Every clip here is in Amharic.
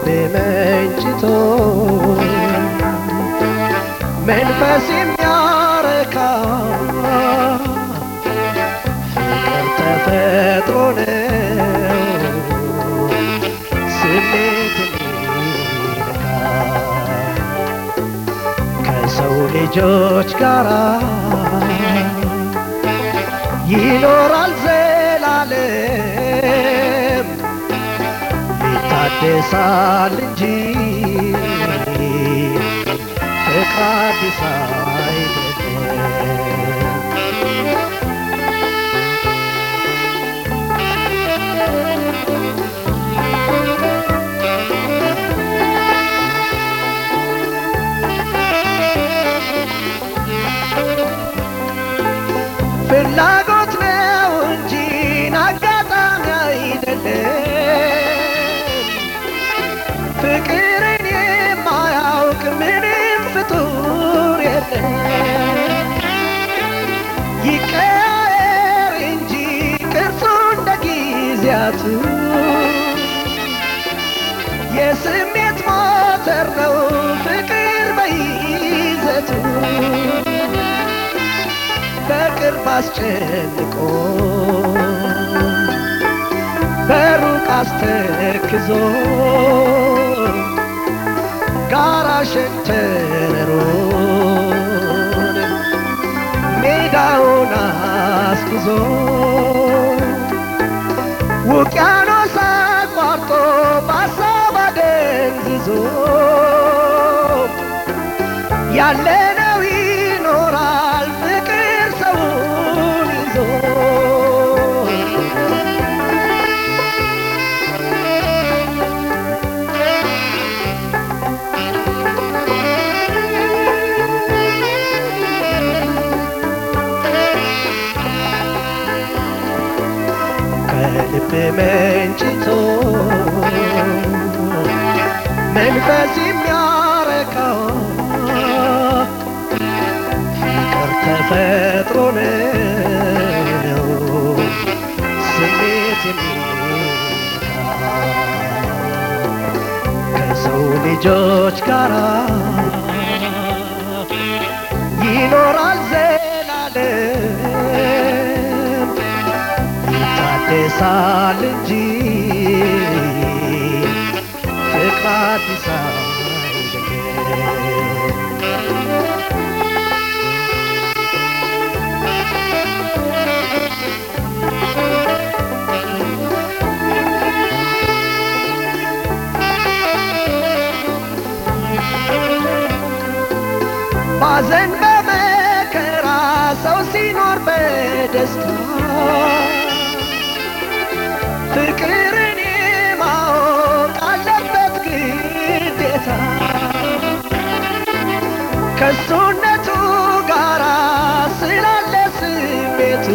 መንጭቶ መንፈስ የሚያረካ ፍቅር ተፈጥሮ ነው ስሜት የሚነካ ከሰው ልጆች ጋራ ይኖራል ዘላለም ይታደሳል እንጂ ፍቅር አዲስ አይደለም። ፍላጎት ነው እንጂ አጋጣሚ አይደለም። ፍቅርን የማያውቅ ምንም ፍጡር የለም። ይቀያየር እንጂ ቅርጹ እንደ ጊዜያቱ የስሜት ሞተር ነው ፍቅር በይዘቱ በቅርብ አስጨንቆ በሩቅ አስተክዞ ጋራ ሸንተረሩን ሜዳውን አስጉዞ ውቅያኖስ አቋርጦ በሀሳብ አደንዝዞ ያለነው ይኖራል ፍቅር ሰውን ይዞ ከልብ መንጭቶ መንፈስ የሚያረካው ፍቅር ተፈጥሮ ነው ስሜት የሚነካ ከሰው ልጆች ጋራ ይኖራል ዘላለም ይታደሳል እንጂ ፍቅር አዲስ አይደለም። ባዘን በመከራ ሰው ሲኖር በደስታ ፍቅርን ማወቅ አለበት ግዴታ ከሱነቱ ጋራ ስላለ ስሜቱ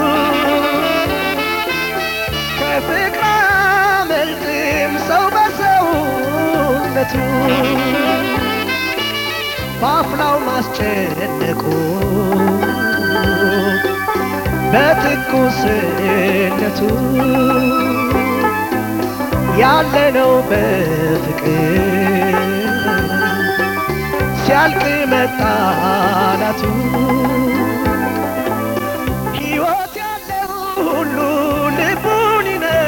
ከፍቅር አመልጥም ሰው በሰውነቱ በአፍላው ማስጨነቁ በትኩስነቱ ያለነው በፍቅር ሲያልቅ መጣላቱ ሕይወት ያለው ሁሉ ልቡን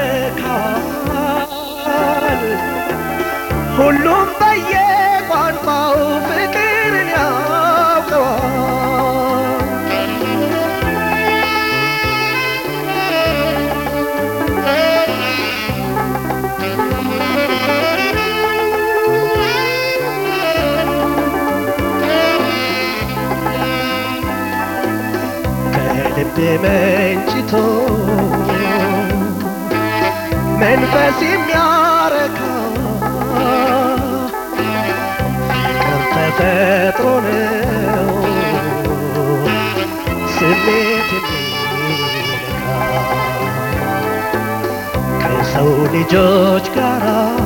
ይነካል ሁሉም በየቋንቋው ፍቅርን ያውቀዋል ከልብ መንጭቶ መንፈስ የሚያረካ ፍቅር ተፈጥሮ ነው ስሜት የሚነካ ከሰው ልጆች ጋራ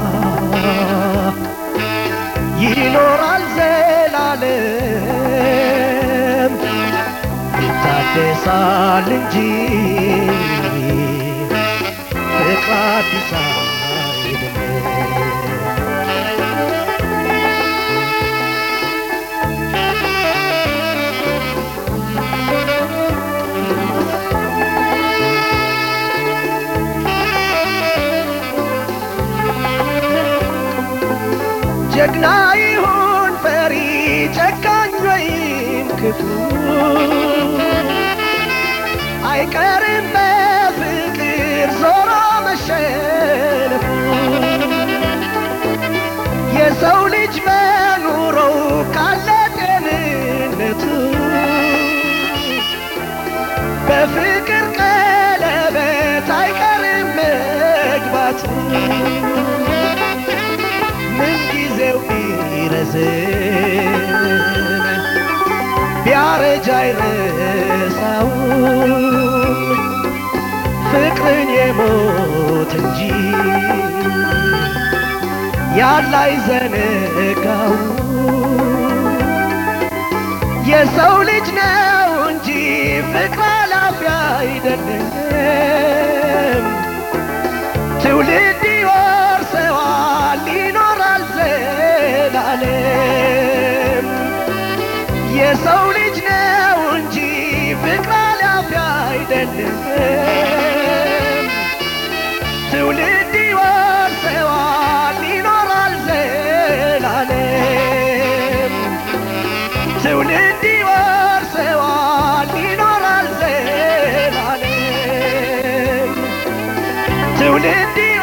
ይኖራል ዘላለም ይታደሳል እንጂ ፍቅር አዲስ አይደለም። ጀግና ይሁን ፈሪ ጨካኝ ወይም ክፉ አይቀርም በፍቅር ዞሮ መሸነፉ የሰው ልጅ በኑሮው ካለ ጤንነቱ በፍቅር ቀለበት አይቀርም መግባቱ ምን ጊዜው ቢረዝም ቢያረጅ አይረሳው ፍቅርን የሞት እንጂ ያለ አይዘነጋው የሰው ልጅ ነው እንጂ ፍቅር ኃላፊ አይደለም። ትውልድ ይወርሰዋል ይኖራል ዘላለም። የሰው ልጅ ነው እንጂ ፍቅር ኃላፊ አይደለም። ትውልድ ይወርሰዋል ይኖራል ዘላለም። ትውልድ ይወርሰዋል ይኖራል ዘላለም። ትውልድ